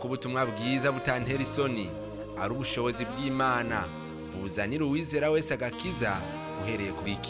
ko ubutumwa bwiza butantera isoni ari ubushobozi bw'imana buzanira uwizera wese agakiza uhereye kuri iki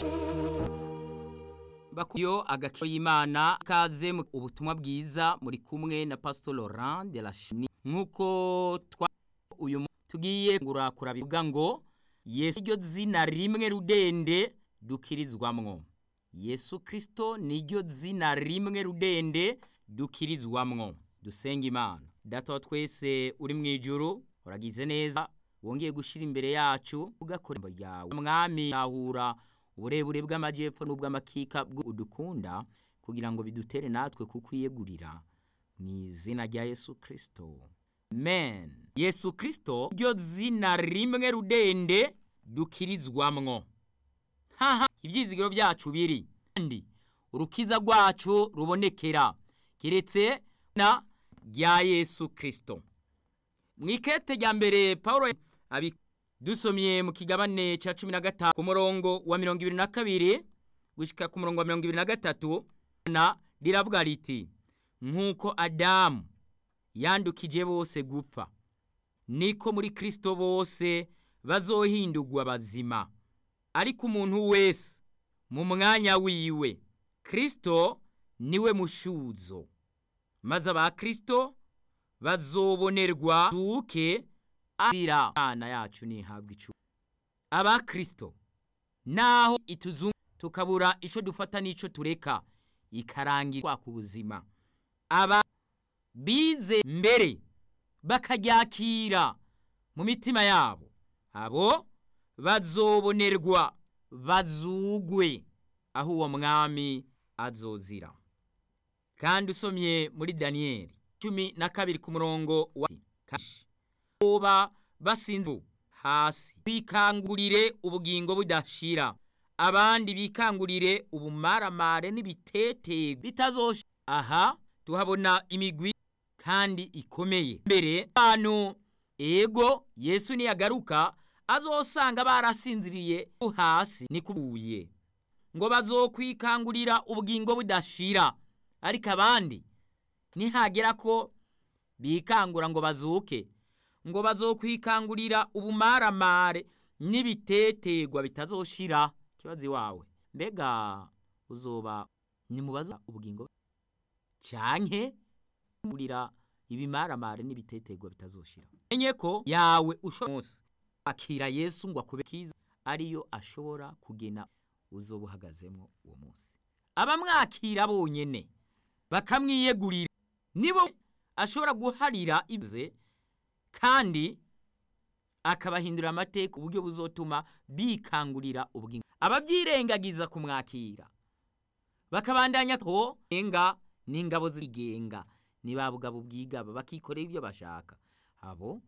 bakuyo agakiro y'imana kaze mu ubutumwa bwiza muri kumwe na pastor Laurent de la Chini nkuko twa uyu mu- tugiye ngurakura bivuga ngo Yesu iryo zina rimwe rudende dukirizwamwo Yesu Kristo niryo zina rimwe rudende dukirizwamwo dusenga imana data wa twese uri mu ijuru uragize neza wongeye gushira imbere yacu ugakora ijambo ryawe mwami yahura uburebure bw'amajyepfo n'ubw'amakika udukunda kugira ngo bidutere natwe kukwiyegurira mu izina rya Yesu Kristo men Yesu Kristo ryo zina rimwe rudende dukirizwamwo haha ibyizigiro byacu biri kandi urukiza rwacu rubonekera keretse na rya Yesu Kristo mu ikete rya mbere Paulo abi dusomye mu kigabane cya cumi na gatanu ku murongo wa mirongo ibiri na kabiri gushyika ku murongo wa mirongo ibiri na gatatu na riravuga riti nk'uko adamu yandukije bose gupfa niko muri kirisito bose bazohindurwa bazima ariko umuntu wese mu mwanya wiwe kirisito niwe mushuzo maze aba kirisito bazobonerwa tuke azira Imana yacu nihabwa icu aba Kristo naho ituzungu tukabura ico dufata n'ico tureka ikarangira ku buzima aba bize mbere bakaryakira mu mitima yabo abo bazobonerwa bazugwe aho uwo mwami azozira kandi usomye muri daniyeli cumi na kabiri ku murongo wa kashi boba basinze hasi bikangurire ubugingo budashira abandi bikangurire ubumaramare n'ibitete bitazoshira aha tuhabona imigwi kandi ikomeye mbere abantu ego yesu niyagaruka azosanga barasinziriye hasi ni kubuye ngo bazokwikangurira ubugingo budashira ariko abandi nihagera ko bikangura ngo bazuke ngo bazokwikangurira ubumaramare n'ibitetegwa bitazoshira kibazo iwawe mbega uzoba nimubaza ubugingo canke ngurira ibimaramare n'ibitetegwa bitazoshira menye ko yawe ushobora akira Yesu ngo akube kiza ariyo ashobora kugena uzoba uhagazemo uwo munsi abamwakira bonyene bakamwiyegurira nibo ashobora guharira ibye kandi akabahindura amateka uburyo buzotuma bikangurira ubugingo ababyirengagiza kumwakira bakabandanya ko enga n'ingabo zigenga ni ba bugabo bwigaba bakikorera ibyo bashaka abo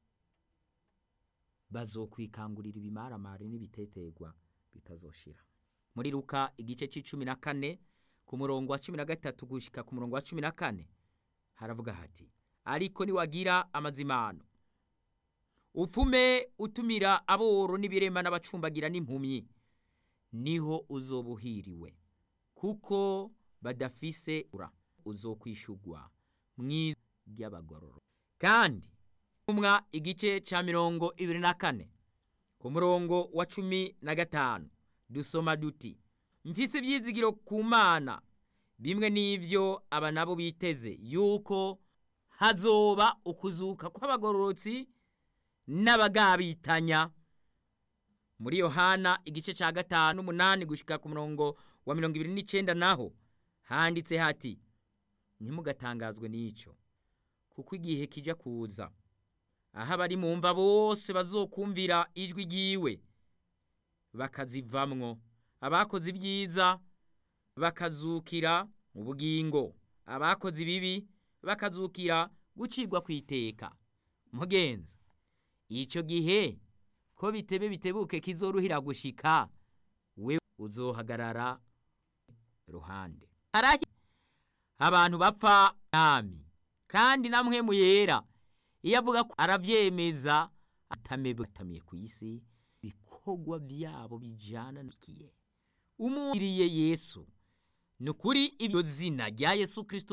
bazokwikangurira ibimaramare n'ibitetegwa bitazoshira muri Luka igice c'icumi na kane ku murongo wa cumi na gatatu gushika ku murongo wa cumi na kane haravuga hati ariko niwagira amazimano upfume utumira aboro n'ibirema n'abacumbagira n'impumyi niho uzobuhiriwe kuko badafise ura uzokwishugwa mwiza ry'abagororo kandi umwa igice ca mirongo ibiri na kane ku murongo wa cumi na gatanu dusoma duti mfise ivyizigiro ku mana bimwe n'ivyo aba nabo biteze yuko hazoba ukuzuka kw'abagororotsi n'abagabitanya muri yohana igice ca gatanu umunani gushika ku murongo wa mirongo ibiri n'icenda naho handitse hati ntimugatangazwe n'ico kuko igihe kija kuza aho abari mu mva bose bazokumvira ijwi ryiwe bakazivamwo abakoze ibyiza bakazukira ubugingo abakoze ibibi bakazukira gucirwa ku iteka mugenzi icyo gihe ko bitebe bitebuke kizoruhira gushika we uzohagarara ruhande harahi abantu bapfa nami kandi namwe muyera iyo avuga ko aravyemeza atamebutamiye ku isi ibikorwa byabo bijana n'ikiye umuriye Yesu nukuri ibyo zina rya Yesu Kristo